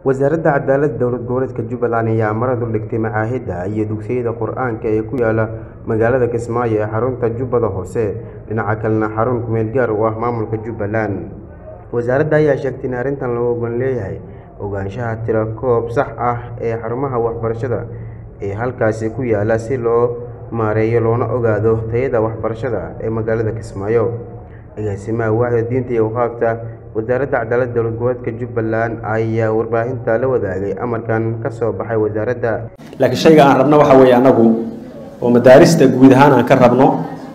wasaaradda cadaaladda dowlad goboleedka jubbaland ayaa marad u dhigtay macaahidda iyo dugsiyada qur-aanka ee ku yaala magaalada kismaayo ee xarunta jubbada hoose dhinaca kalena xarun kumeel gaar u ah maamulka jubbaland wasaaradda ayaa sheegtay in arrintan loo ogan leeyahay ogaanshaha tiro koob sax ah ee xarumaha waxbarashada ee halkaasi ku yaala si loo maareeyo loona ogaado tayada waxbarashada ee magaalada kismaayo agaasimaha waaxda diinta iyo waqaafta wasaaradda cadaaladda dowlad goboleedka jubbaland ayaa warbaahinta la wadaagay amarkan ka soo baxay wasaaradda laakiin shayga aan rabno waxa weeye annagu oo madaarista guud ahaan aan ka rabno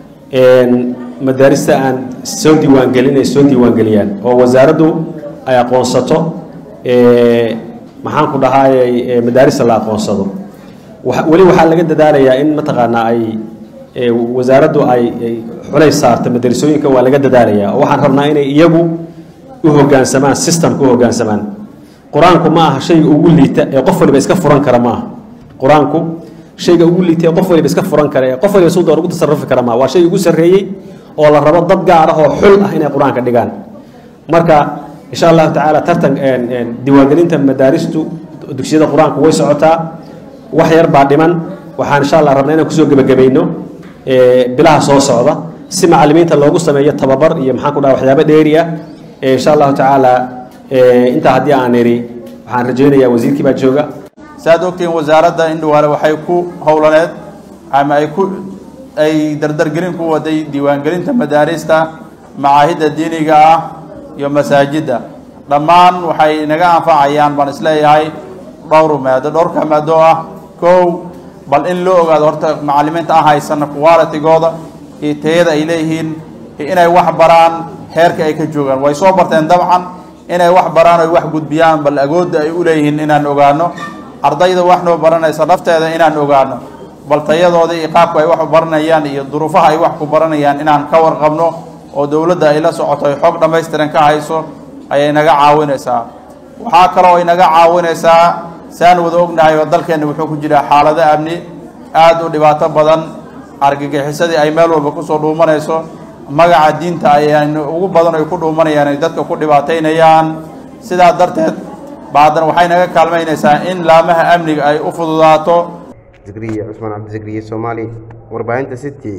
madaarista aan soo diiwaangelin ay soo diiwaangeliyaan oo wasaaraddu ay aqoonsato maxaan ku dhahaayey madaarista la aqoonsado weli waxaa laga dadaalayaa in mataqaanaa ay wasaaraddu ay xulays saarto madarasooyinka waa laga dadaalayaa oo waxaan rabnaa inay iyagu u hoggaansamaan systemka u hoggaansamaan qur-aanku ma aha shayga ugu liita ee qof waliba iska furan kara maaha qur-aanku shayga ugu liita ee qof waliba iska furan kara ee qof waliba suu door ugu tasarufi kara maaha waa shay ugu sarreeyey oo la rabo dad gaar ah oo xul ah inay qur-aanka dhigaan marka insha allahu tacaala tartan diiwaangelinta madaaristu dugsiyada qur-aanku way socotaa wax yar baa dhiman waxaan insha allah rabnaa inaan kusoo gebagabayno bilaha soo socda si macalimiinta loogu sameeyo tababar iyo maxaan ku dhaha waxyaabo dheeri ah insha allahu tacaala intaa haddii aan iri waxaan rajaynayaa wasiirkii baa jooga saaad ogtihiin wasaaradda indhawaale waxay ku howlaneed ama ay ku ay dardargelin ku waday diiwaangelinta madaarista macaahidda diiniga ah iyo masaajidda dhammaan waxay naga anfacayaan baan isleeyahay dhowr maado dhowrka maado ah kow bal in loo ogaado horta macalimiinta aan haysana qualitigooda iyo tayada ay leeyihiin iyo inay wax baraan heerka ay ka joogaan way soo barteen dabcan inay wax baraan oy wax gudbiyaan bal agoodda ay u leeyihiin inaan ogaano ardayda wax noo baranaysa nafteeda inaan ogaano bal tayadooda iyo qaabka ay wax u baranayaan iyo duruufaha ay wax ku baranayaan inaan ka warqabno oo dowladda ay la socoto ay xoog dhammaystiran ka hayso ayay naga caawinaysaa waxaa kaloo ay naga caawinaysaa saan wada ognahay oo dalkeenna wuxuu ku jiraa xaalado amni aada u dhibaato badan argagixisadii ay meel walba kusoo dhuumanayso magaca diinta ayaan ugu badan ay ku dhuumanayaan ay dadka ku dhibaataynayaan sidaa darteed baadan waxay naga kaalmaynaysaa in laamaha amniga ay u fududaato zikriye cusmaan cabdizikriye soomaali warbaahinta city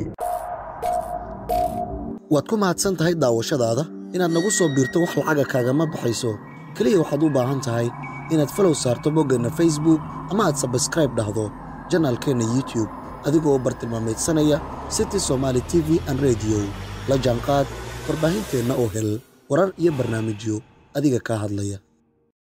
waad ku mahadsan tahay daawashadaada inaad nagu soo biirto wax lacaga kaagama baxayso keliya waxaad u baahan tahay inaad falow saarto boggeenna facebook ama aad sabskraib dhahdo janaalkeenna youtube adigoo bartilmaamaydsanaya city somaali t v an rediyo la jaanqaad warbaahinteenna oo hel warar iyo barnaamijyo adiga kaa hadlaya